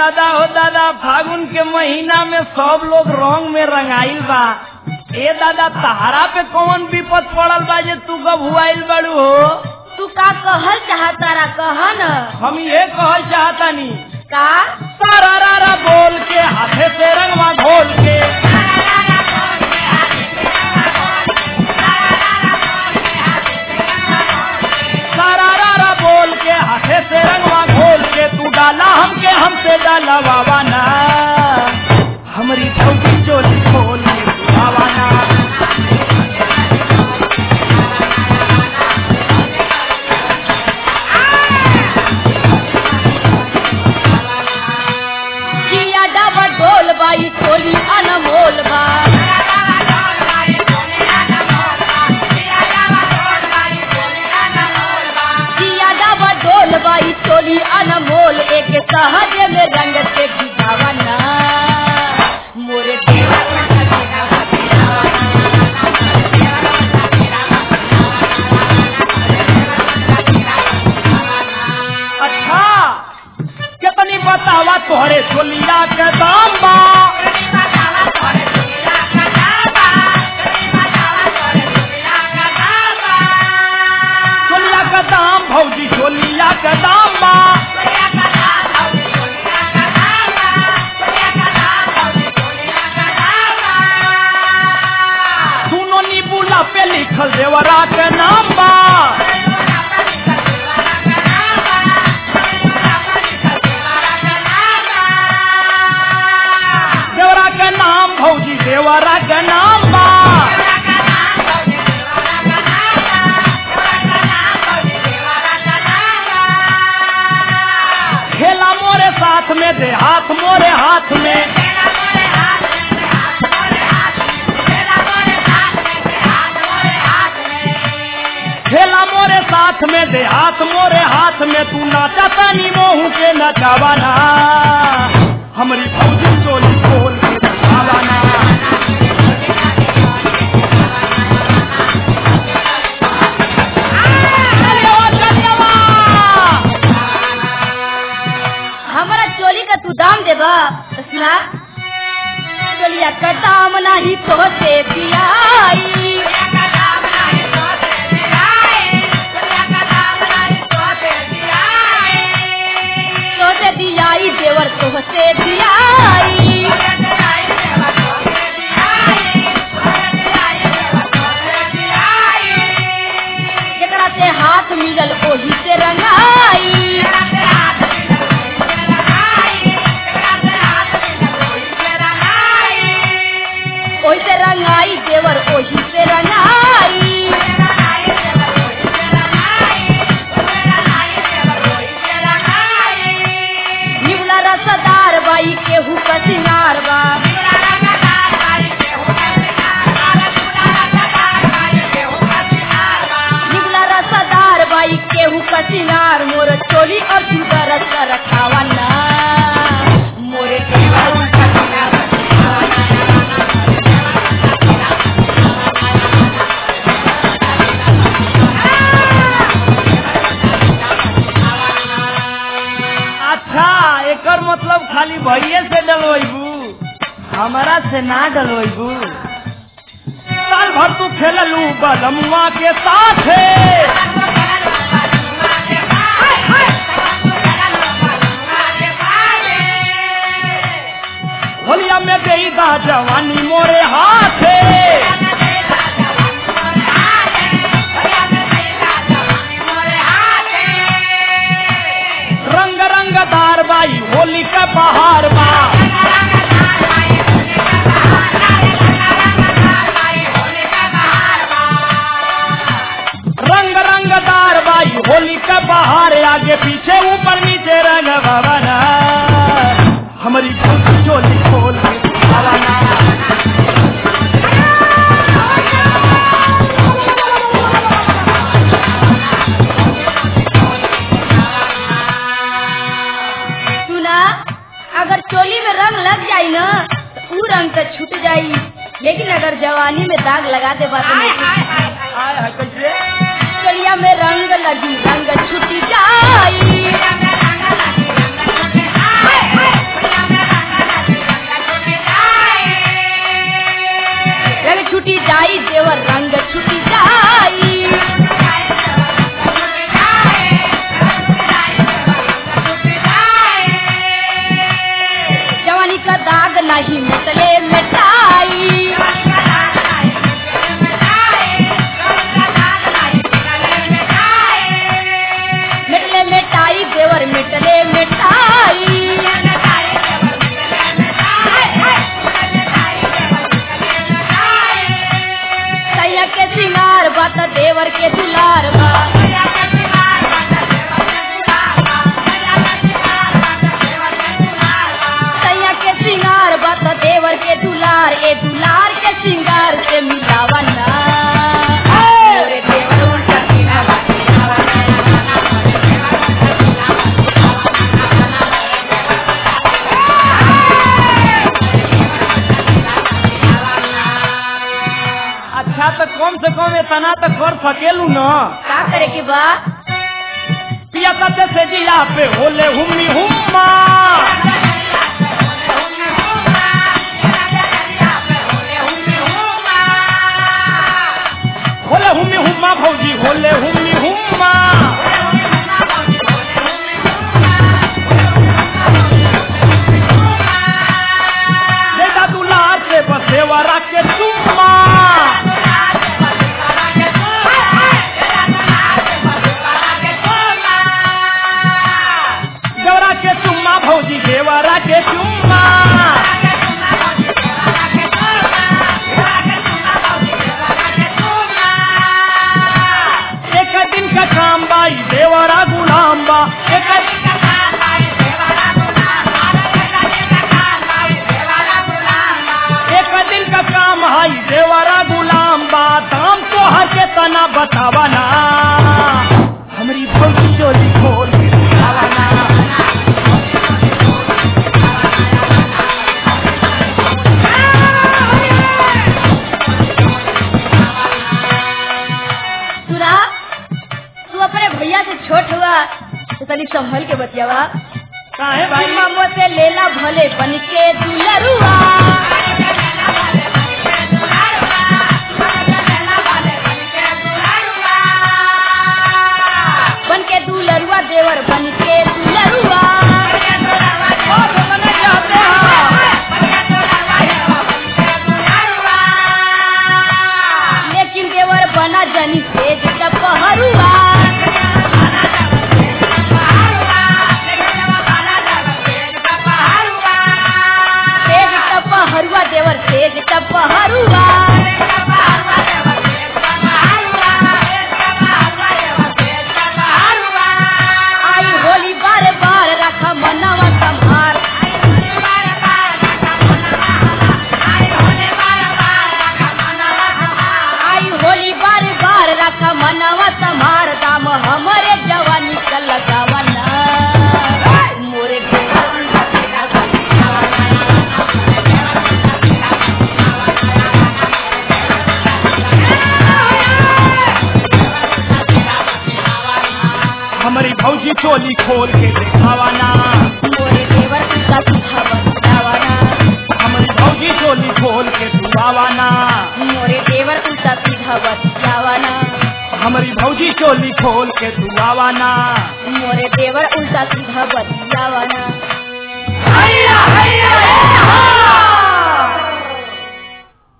दादा हो दादा फागुन के महीना में सब लोग रंग में रंगाइल बा ए दादा तहारा पे कौन विपद पड़ल बा जे तू गभुआइल बड़ू हो तू का कहल चाहतारा कह न हम ये कहल चाहतानी का सारा रारा बोल के हाथे से रंगवा घोल के सारा रारा बोल के हाथे से रंगवा घोल के तू डाला हमके हमसे डाला बाबाना हमारी छोटी चोली खोल के तू बाबाना जिया डबा ढोल बाई चोली अनमोल बा जिया डबा ढोल बाई चोली अनमोल एक सहज में रंग से खिजावना मोरे देवा अच्छा कितनी बतावा तोहरे चोलिया के दाम बा चोलिया का दाम भौजी चोलिया का दाम बा दोनों नीबूला पे लिखल देवरा के नाम बा देवरा के नाम भौजी देवरा के नाम बा खेला मोरे साथ में दे हाथ मोरे हाथ में खेला मोरे साथ में दे हाथ मोरे हाथ में तू नाचा तानी मोहू के नचावाना हमारी भौजी चोली खोल के नचावाना धन्यवाद, धन्यवाद। हमारा चोली का तू दाम देबा तो सुना चोलिया का दाम नहीं तो से दियाई तो से दियाई देवर तो से दियाई जकरा से हाथ मिलल ओही से रंगाई ओही से रंगाई देवर ओही से रंगाई निवला रसदार बाई केहू का सिंगार बा निवला रसदार बाई केहू का सिंगार मोर चोली और जूता रस रखावा ना मोरे केवल उल्टा सिंगार अच्छा एकर मतलब खाली भैये से डलवैबू हमारा से ना डलवैबू साल भर तू खेललू बदमुआ के साथ होलिया में देईदा जवानी मोरे हाथ रंग रंगदार बाई होली का बहार बा रंग रंगदार बाई होली का बहार आगे पीछे ऊपर नीचे रंग भवना हमारी चोली खोल के भवना सुना अगर चोली में रंग लग जाई ना तो ऊ रंग तो छूट जाई लेकिन अगर जवानी में दाग लगा दे बात नहीं आय है कैसे चोलिया में रंग लगी रंग छूट जाई देवर रंग छुटी जाई जवानी का दाग नहीं मिटले मिटाई मिटले मिटाई देवर मिटले मिटाई सैया के सिंगार बात देवर के दुलार बा सैया के सिंगार बात देवर के दुलार ए दुलार के सिंगार से मिलावा ना मोरे देवर उल्टा सीधा अच्छा तो कम से कम इतना तो कर सकेलू न का करे के बा पिया कते से जिला पे होले हुम्मी हुम्मा होले हुम्मी हुम्मा भौजी होले हुम्मी हुम्मा बेटा दुलार से बसेवरा के चुम्मा देवरा के चुम्मा भौजी देवरा के चुम्मा एक दिन का काम बाई देवरा गुलाम बा एक एक दिन का काम हाई देवरा गुलाम बा दाम तो हर के तना बतावा ना हमारी भौजी चोली खोल के दिखावा ना सुना तू अपने भैया से छोट हुआ तो तनी संभल के बतियावा काहे भाई मामो से लेला भले बन के दुलरुआ बन के दुलरुआ देवर बन के दुलरुआ बात बने जाते हैं लेकिन देवर बना जनी सेज टपहरुआ सेज टपहरुआ देवर सेज टपहरुआ आई होली बार बार रखा मनवा संभार आई होली बार बार रखा मनवा संभार दाम हमरे जवानी का लगावना मोरे हमारी भौजी चोली खोल के दिखावा ना मोरे देवर का सुखा बतावाना हमारी भौजी चोली खोल के दुआवा ना मोरे देवर उल्टा सीधा बतियावाना हमारी भौजी चोली खोल के दुआवा ना मोरे देवर उल्टा सीधा बतियावाना हैया हैया